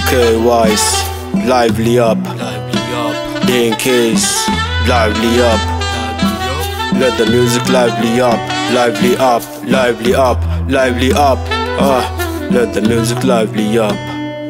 K-Wise, lively up. DNKs, lively up. Let the music lively up, lively up, lively up, lively up. Ah, let the music lively up.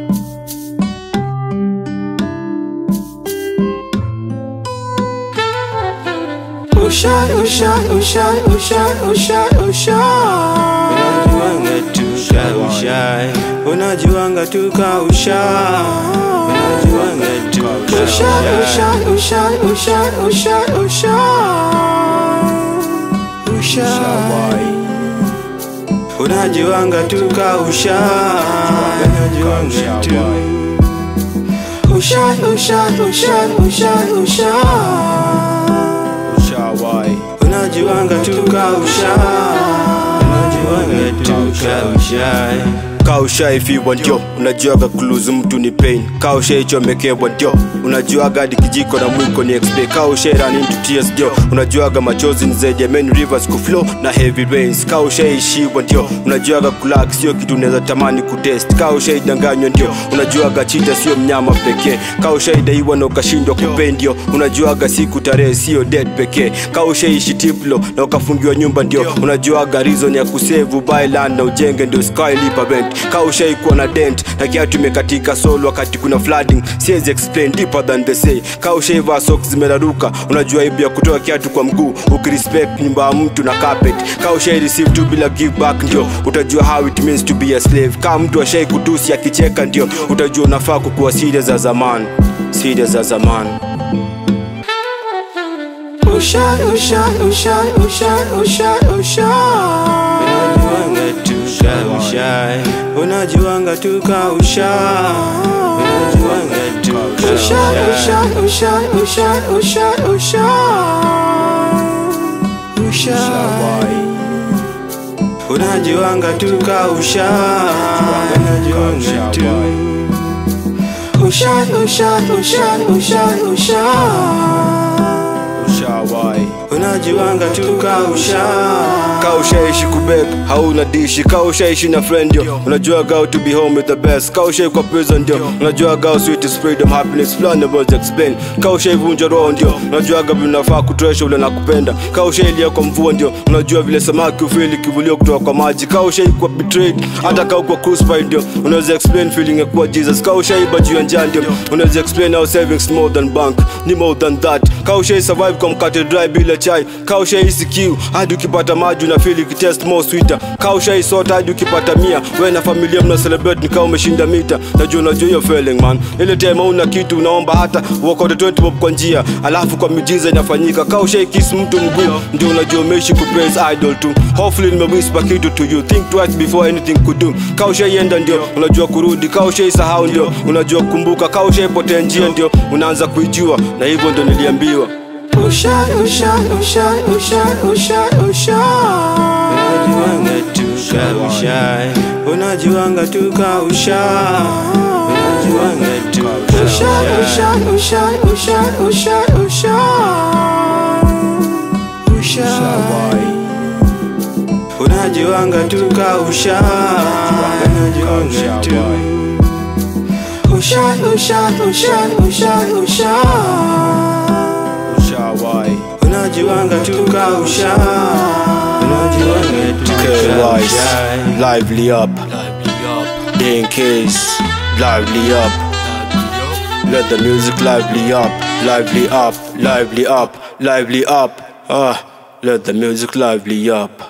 Ushai, ushai, ushai, ushai, ushai, ushai. Unajuanga tuka ushai, unajuanga tuka ushai, unajuanga tuka Ushai, ushai, ushai, ushai, ushai, ushai. ushai, unajuanga tuka ushai, unajuanga tu Ushai, ushai, ushai, ushai, ushai. Ushawai. unajuanga tuka ushai, unajuanga tuka ushai. kaushaifiwa ndio unajuaga kuluzu mtu ni pain kaushaichomekewa ndio unajuaga hadi kijiko na mwiko ni exp kaushairun into tears ndio unajuaga machozi ni zaidi ya main rivers kuflow na heavy rains kaushaishiwa ndio unajuaga kulak sio kitu unaweza tamani kutest kaushaidanganywa ndio unajuaga chita sio mnyama pekee kaushaidaiwa na ukashindwa kupay ndio unajuaga siku tarehe sio dead pekee kaushaishi tiplo na ukafungiwa nyumba ndio unajuaga reason ya kusevu byland na ujenge ndio skylipa rent kaushaikuwa na dent na kiatu imekatika sol wakati kuna flooding siwezi explain deeper than the say kaushaivaa socks zimeraruka unajua ibu ya kutoa kiatu kwa mguu ukirespect nyumba ya mtu na carpet kaushai receive tu bila give back ndio utajua how it means to be a slave kama mtu ashai kutusi akicheka ndio utajua unafaa kukuwa serious za zamani serious za zamani Ushai, ushai, ushai, ushai, ushai, ushai. unajuanga tuka ushai, unajuanga tuka ushai, unajuanga tuka Ushai, ushai, ushai, ushai, ushai, ushai, ushai. ushai, unajuanga tuka ushai, unajuanga tu Ushai, ushai, ushai, ushai, ushai. Ushawai. unajuanga tuka ushai. kaushaishi kubek hauna dishi kaushaishi na friend ndio unajua how to be home with the best kaushai kwa prison ndio unajua how sweet is freedom happiness plan about explain kaushaivunja roho ndio unajua vile unafaa kutresha ule nakupenda kaushailia kwa mvua ndio unajua vile samaki ufili kivulio kutoka kwa maji kaushai kwa betrayed hata kau kwa crucified ndio unaweza explain feeling ya kuwa Jesus kaushaiba juu ya njaa ndio unaweza explain how savings more than bank ni more than that kaushai survive kwa mkate dry bila chai kaushai kiu hadi ukipata maji una feel ikitest more sweeter kaushai sota hadi ukipata mia we na familia mna celebrate ni kama umeshinda mita najua unajua hiyo feeling man ile time una kitu unaomba hata uokote 20 bob kwa njia alafu kwa miujiza inafanyika kaushai kiss mtu mguu ndio unajua umeishi kupraise idol tu hopefully nimewhisper kitu to you think twice before anything could do kaushaienda ndio unajua kurudi kaushai sahau ndio unajua kukumbuka kaushai potea njia ndio unaanza kuijua na hivyo ndio niliambiwa Ushai, ushai, ushai, ushai, ushai, ushai. unajuanga tuka ushai, unajuanga tuka ushai, unajuanga tuka Ushai, ushai, ushai, ushai, ushai, ushai, ushai. ushai, unajuanga tuka ushai, unajuanga tu Ushai, ushai, ushai, ushai, ushai. Ushawai. unajuanga tuka ushai, unajuanga tuka K-Wise, ushai. lively up. DNKs, lively up. Let the music lively up, lively up, lively up, lively up. Ah, let the music lively up.